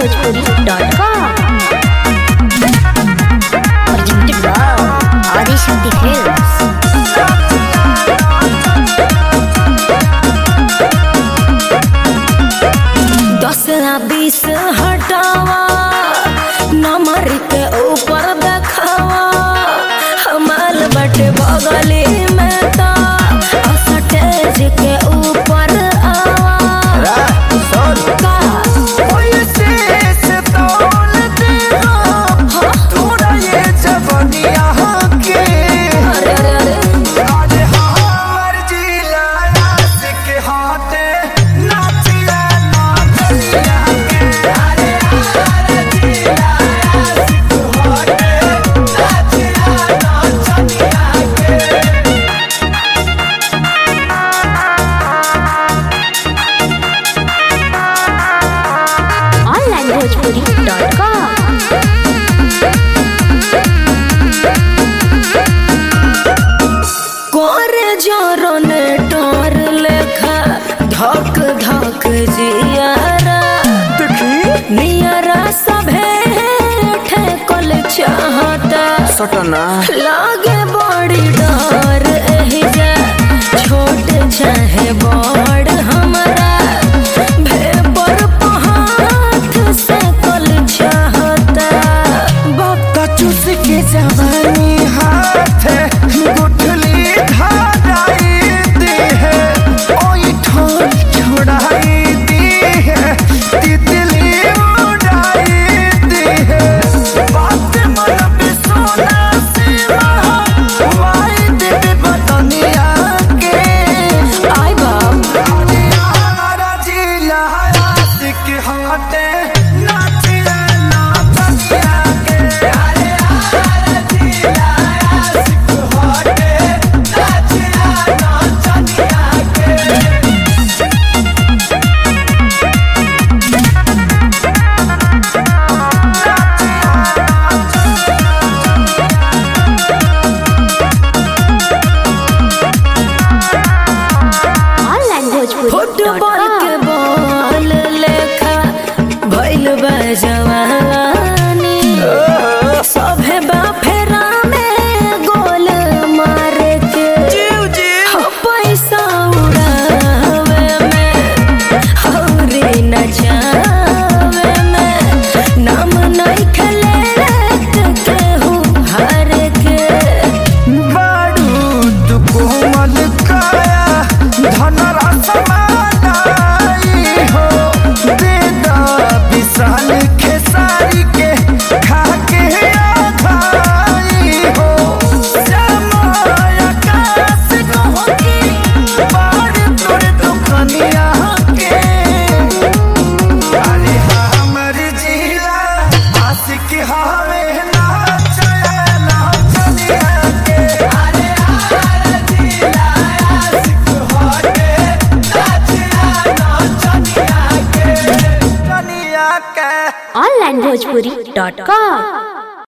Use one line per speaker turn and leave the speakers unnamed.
onlinebhojpuri.com Presented by Adishakti Films.
दस या बीस हटावा नंबर के ऊपर देखावा हमाल बटे बगली में तो स्टेज के ऊपर आवा का अरे अरे अरे
onlinebhojpuri.com
कोरे जोरो ने टोर लेखा धक धक जियारा नियरा सभे ठेकल चाहता
सटना
लागे बड़ी डर एही जा छोट चाहे बड़ हमरा भेपर पहाथ से कल चाहता
बाप चूस के जवानी हाथ गुठली धाराई दी है ओई ठोर छोड़ाई दी है तितली उड़ाई दी है बात मन पे सोना सिवा वाई दे बतनिया के
आई बाप
हमारा जिला आशिक होते नाचिया नाचिया के अरे हमारा जिला आशिक होते नाचिया नाचिया के
फुटबॉल
onlinebhojpuri.com
के बॉल लेखा भइल बा जवानी सभे बा फेरा में गोल मारे के हो पैसा उड़ावे में हौरी नचावे में नाम नहीं खेले केहू हार के
बारूद कोमल काया धनरस मानाई हो देदा विशाल खेसारी के खाके आधाई हो समय आकाश कहोगी बार तोर दुखनिया के अरे हमर जिला आशिक हवे नाचया नाचनिया के अरे हमर जिला आशिक होते नाचया नाचनिया के कनिया के
onlinebhojpuri.com